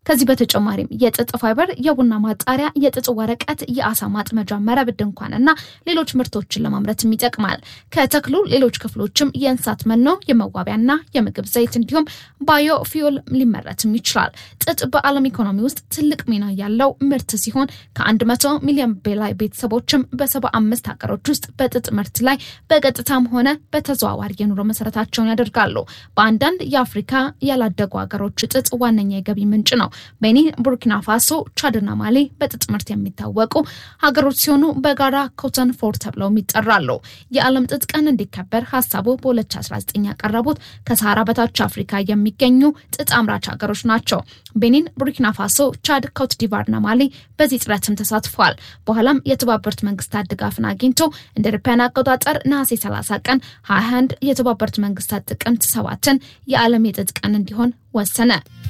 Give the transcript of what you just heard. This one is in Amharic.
ከዚህ በተጨማሪም የጥጥ ፋይበር፣ የቡና ማጣሪያ፣ የጥጥ ወረቀት፣ የአሳ ማጥመጃ መረብ፣ ድንኳንና ሌሎች ምርቶችን ለማምረትም ይጠቅማል። ከተክሉ ሌሎች ክፍሎችም የእንስሳት መኖ፣ የመዋቢያና የምግብ ዘይት እንዲሁም ባዮ ፊዮል ሊመረትም ይችላል። ጥጥ በዓለም ኢኮኖሚ ውስጥ ትልቅ ሚና ያለው ምርት ሲሆን ከ100 ሚሊዮን በላይ ቤተሰቦችም በሰባ አምስት ሀገሮች ውስጥ በጥጥ ምርት ላይ በቀጥታም ሆነ በተዘዋዋሪ የኑሮ መሰረታቸውን ያደርጋሉ። በአንዳንድ የአፍሪካ ያላደጉ ሀገሮች ጥጥ ዋነኛ የገቢ ምንጭ ነው። ቤኒን፣ ቡርኪና ፋሶ፣ ቻድና ማሊ በጥጥ ምርት የሚታወቁ ሀገሮች ሲሆኑ በጋራ ኮተን ፎር ተብለውም ይጠራሉ። የዓለም ጥጥ ቀን እንዲከበር ሀሳቡ በ2019 ያቀረቡት ከሰሃራ በታች አፍሪካ የሚገኙ ጥጥ አምራች ሀገሮች ናቸው። ቤኒን፣ ቡርኪና ፋሶ፣ ቻድ፣ ኮት ዲቫርና ማሊ በዚህ ጥረትም ተሳትፈዋል። በኋላም የተባበሩት መንግስታት ድጋፍን አግኝቶ እንደ አውሮፓውያን አቆጣጠር ነሐሴ 30 ቀን 21 የተባበሩት መንግስታት ጥቅምት ሰባትን የዓለም የጥጥ ቀን እንዲሆን ወሰነ።